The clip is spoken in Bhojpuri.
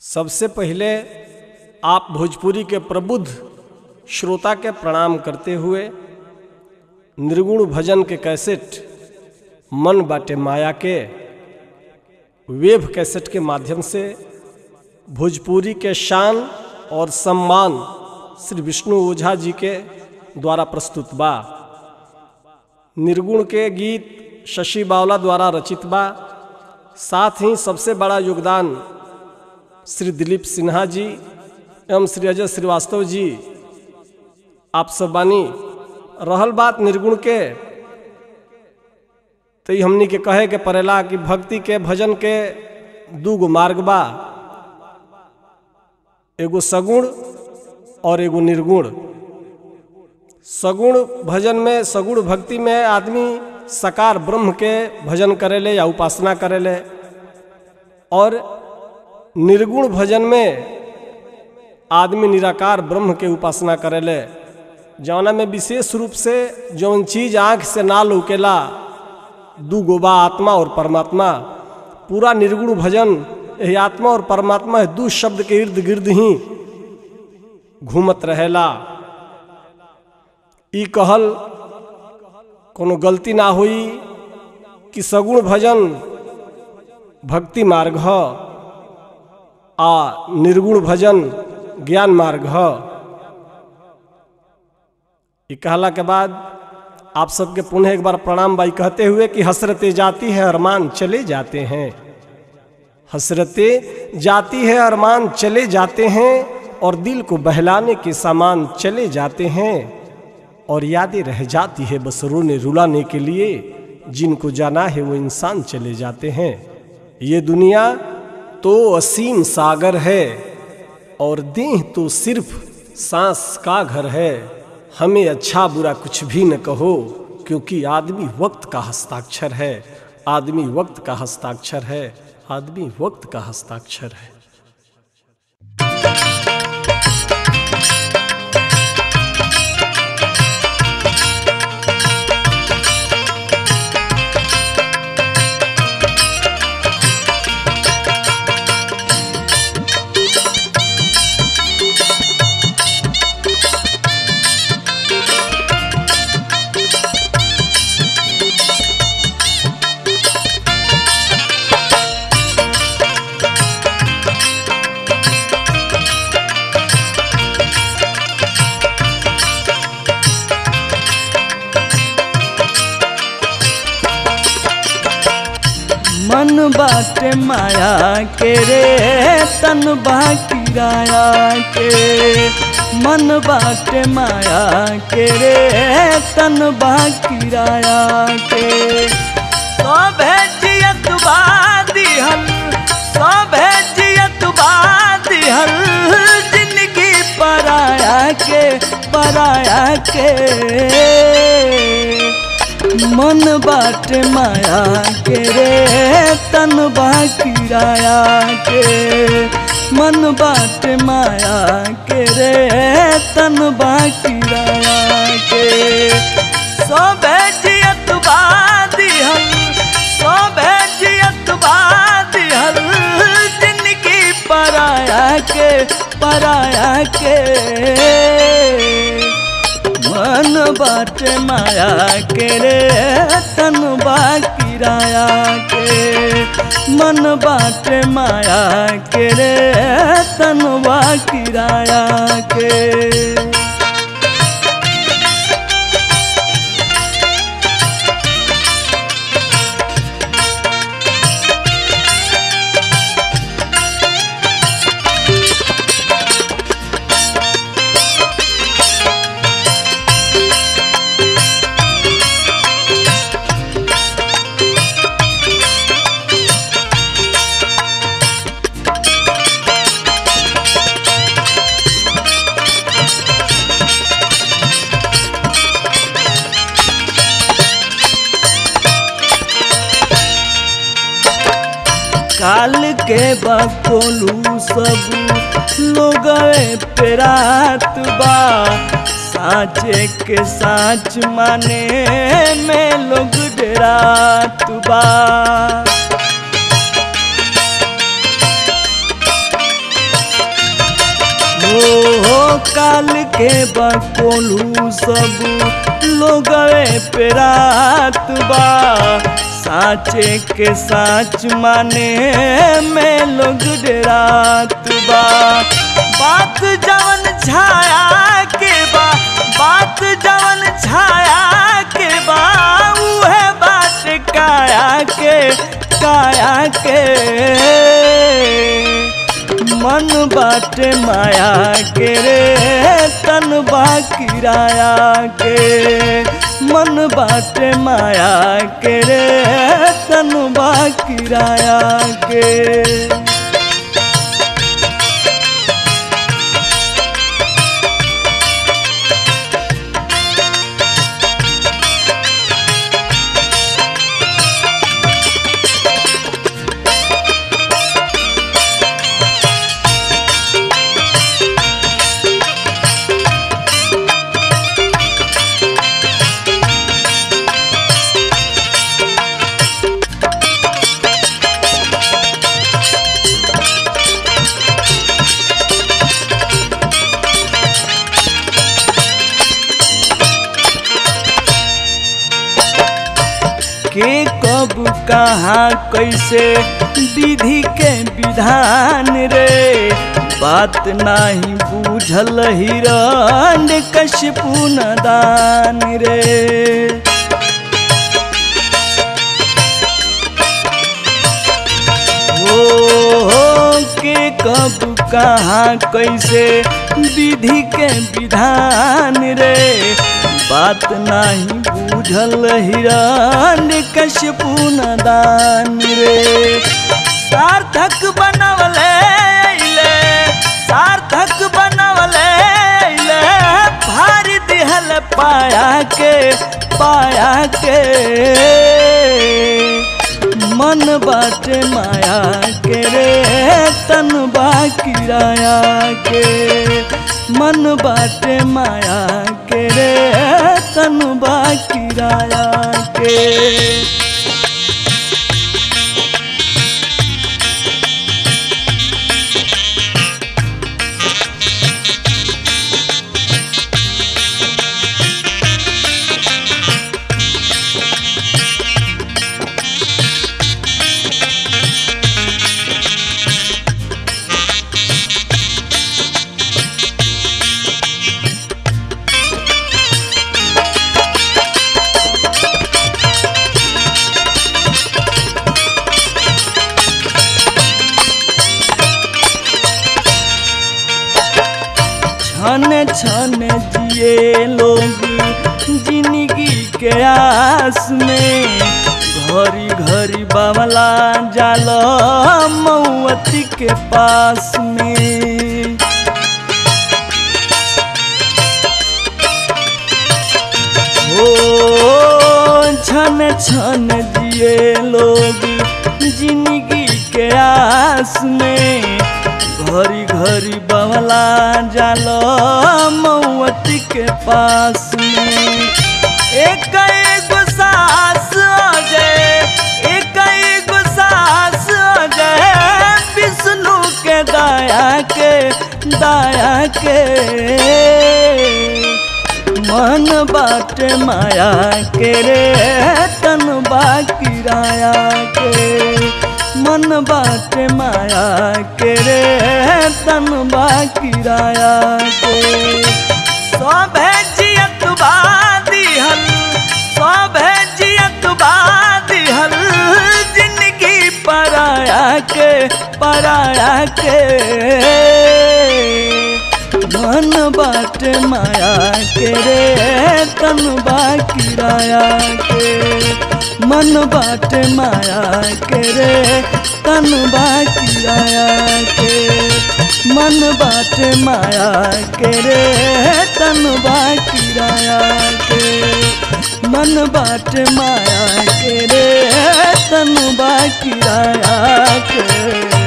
सबसे पहले आप भोजपुरी के प्रबुद्ध श्रोता के प्रणाम करते हुए निर्गुण भजन के कैसेट मन बाटे माया के वेब कैसेट के माध्यम से भोजपुरी के शान और सम्मान श्री विष्णु ओझा जी के द्वारा प्रस्तुत बा निर्गुण के गीत शशि बावला द्वारा रचित बा साथ ही सबसे बड़ा योगदान श्री दिलीप सिन्हा जी एवं श्री अजय श्रीवास्तव जी आप सब बानी रहल बात निर्गुण के तो ई हमनी के कहे के पड़ेला कि भक्ति के भजन के दू गो मार्ग बा एगो सगुण और एगो निर्गुण सगुण भजन में सगुण भक्ति में आदमी सकार ब्रह्म के भजन करेले या उपासना करेले और निर्गुण भजन में आदमी निराकार ब्रह्म के उपासना करेले जौना में विशेष रूप से जौन चीज आँख से ना लौकेला दू गोबा आत्मा और परमात्मा पूरा निर्गुण भजन यही आत्मा और परमात्मा दू शब्द के इर्द गिर्द ही घूमत रहेला ई कहल कोनो गलती ना हुई कि सगुण भजन भक्ति मार्ग ह आ निर्गुण भजन ज्ञान मार्ग ह ये कहला के बाद आप सबके पुनः एक बार प्रणाम बाई कहते हुए कि हसरते जाती है अरमान चले जाते हैं हसरते जाती है अरमान चले जाते हैं और दिल को बहलाने के सामान चले जाते हैं और यादें रह जाती है बस रोने रुलाने के लिए जिनको जाना है वो इंसान चले जाते हैं ये दुनिया तो असीम सागर है और देह तो सिर्फ सांस का घर है हमें अच्छा बुरा कुछ भी न कहो क्योंकि आदमी वक्त का हस्ताक्षर है आदमी वक्त का हस्ताक्षर है आदमी वक्त का हस्ताक्षर है मन बाटे माया के रे तन बा किराया के मन बाटे माया के रे तन बा किराया के सब जियत बादी हम सब जियत बादी हम जिंदगी पराया के पराया के मन बाट माया के रे तन बा किराया के मन बाट माया के रे तन बा किराया के सब जियत बादी हम सब जियत बादी हम जिंदगी पराया के पराया के मन बाट माया के रे तन बा किराया के मन बाट माया के रे तन बा किराया के काल के बकोलू सब लोग पेरात बा साचे के साच माने में लोग डरात बा हो काल के बकोलू सब लोगवे पे रात बा साचे के साच माने में लोग डरात बा बात जवन छाया के बा बात जवन छाया के बा उहे बात काया के काया के मन बाटे माया के रे तन बा किराया के मन बाटे माया के रे तन बा किराया के के कब कहाँ कैसे विधि के विधान रे बात नाही बूझल हिरण कशपू दान रे हो के कब कहाँ कैसे विधि के विधान रे बात नाही बूझल हिरण कशपू दान रे सार्थक बनवले अइले सार्थक बनवले अइले भारी दिहल पाया के पाया के मन बाटे माया के रे तन बा किराया के मन बाटे माया के रे तन बा किराया के छन छन जिए लोग जिंदगी के आस में घरी घरी बावला जाल मऊअती के पास में हो छन छन जिए लोग जिंदगी के आस में घरी घरी बवला जाल मऊअती के पास में एक एगो सास अजय एक एगो सास अजय विष्णु के दया के दया के मन बाटे माया के रे तन बा किराया के मन बाटे माया के रे तन बा किराया के सब जियत बा दिहल सब जियत बा दिहल जिंदगी पराया के पराया के मन बाटे माया के रे तन बा किराया के मन बाटे माया के रे तन बा किराया के मन बाटे माया के रे तन बा किराया के मन बाटे माया के रे तन बा किराया के